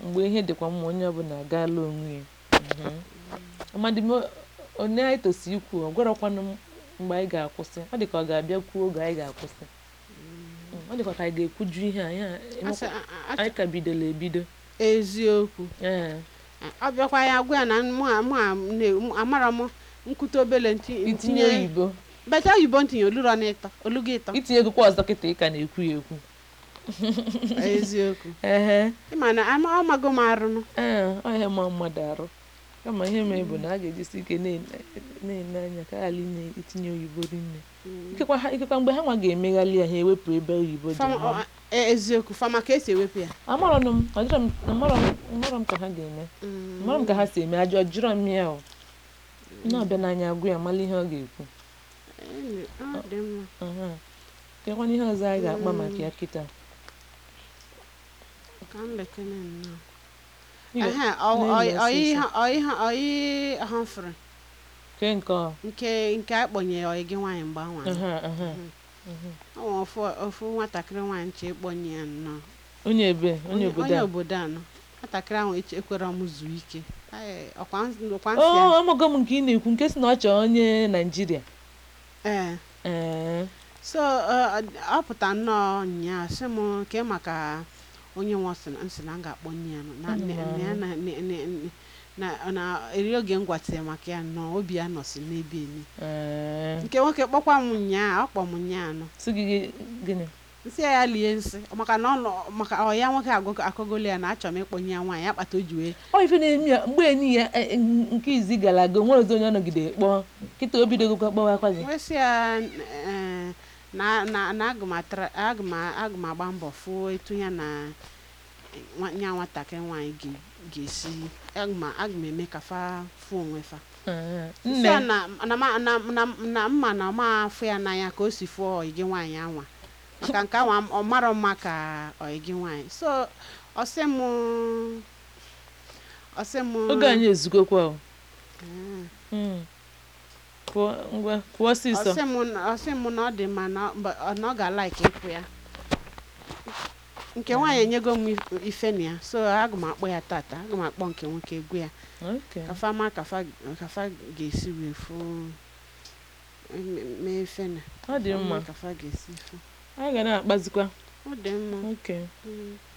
mgbe ihe dịkwa mma onye ọbụla agaala onwe ya Mhm. amadị m onye anyị tosi ikwu ọ gwarọkwanụ m mgbe anyị ga-akwụsị ọ dị ka ọ ga-abịa kwuo oge anyị ga-akwụsị Mm, ọ dịkwa ka anyị ga-ekwuju ihe a ya Asị- a- a- anyị ka bidola ebido eziokwu ee ọ bịakwa ya gwa ya na mụ a- mụ a na- mụ- amara m nkwute obele nti- itinye oyibo beta oyibo ntinye oluro n'ịtọ olugo ịtọ itinye egwukwa ọzọ kịta ị ka na-ekwu ya ekwu eziokwu ehe ịma na ama- ọ mago m arụnụ ee ọ ihe ma mmadụ arụ kama ihe mere bụ na a ga-ejisi ike na-ene na-ene anya ka ghara ine itinye oyibo rinne ikekwa ha ikekwa mgbe ha nwa ga-emeghalị ya ha ewepụ ebe oyibo dị Fama- ha ọ- e- eziokwu fama ka esi ewepụ ya amarọnụ m ọjọrọ m amarọ m amarọ m ka ha ga-eme amarọ m ka ha si eme ajọ jụrọ m ya o na-abịa n'anya agwụ ya mala ihe ọ ga-ekwu Ee, ọ dị mma aha kekwana ihe ọzọ anyị ga-akpa maka ya kịta ka m lekene nnọọ Ihe- Ehe, ọ- ọ- na-eme ọ- ihe ọsịsọ. ọ- ihe ọ- ihe Humphrey ke nke ọ nke nke a kpọnye ọyị gị nwaanyị mgbe anwa aha aha ọ nwe ofu ofu nwatakịrị nwaanyị nche ịkpọnye ya nnọọ onye ebe onye obodo onye a obodo a nọ nwatakịrị ahụ eche- ekwere m zuo ike Ee, ọkwa ns- ọkwa nsị o ya amago m nke ị na-ekwu nke si na ọ chọọ onye naijiria ee ee so ọ ọ pụta nnọọ nnyaa sị m ke maka onye nwe sị na nsị na m ga-akpọnye ya nọ na Ana m na- na ya na- na- na- na na eri oge m gwatịrị maka ya nnọọ obi ya nọsi n'ebe eni ee nke nwoke kpọkwa m nnyaa ọ kpọ m nnyaa nọ sị gị gị- gịnị nsị ya ya lie nsị maka na ọ nọ- maka ọ ya nwoke agụ- akọgolu ya na achọ m ịkpọnye ya nwaanyị ya kpata o ji wee ọ ife na-eme ya mgbe enyi ya e- e- nke izi gara aga o nwere ozi onye ọ nọgide kpọọ kịta o bidogokwa kpọwa akwa gị wee sị ya eh, na na na aga m atara- aga m aga m agba mbọ fụọ etu ya na nwa- ya nwatakịrị nwaanyị ga- ga-esi aga m aga m eme ka fa fụ onwe fa Ee, Sị ya nne na na ma- na na na mma na ọma afụ ya n'anya ka o si fụọ ọyị gị nwaanyị anwa maka nke anwa ọ marọ mma ka ọyị gị nwaanyị so ọsị m ọsị m oge anyị ezugokwa o Mm. Mm. pụọ ngwa pụọ ọsịsọ ọsị m na- ọsị m na ọ dị mma na ọ- mba- ọ- na ọ ga-alaiki ịpụ ya nke nwaanyị enyego m if- ife na ya so aga m akpọ ya tata aga m akpọ nke nwoke egwu ya Okay. kafa ma kafa kafa ga-esi wee fụ mee ife na ọ dị mma kafa ga-esi fụ anyị ga na-akpazikwa ọ dị mma okay Mm.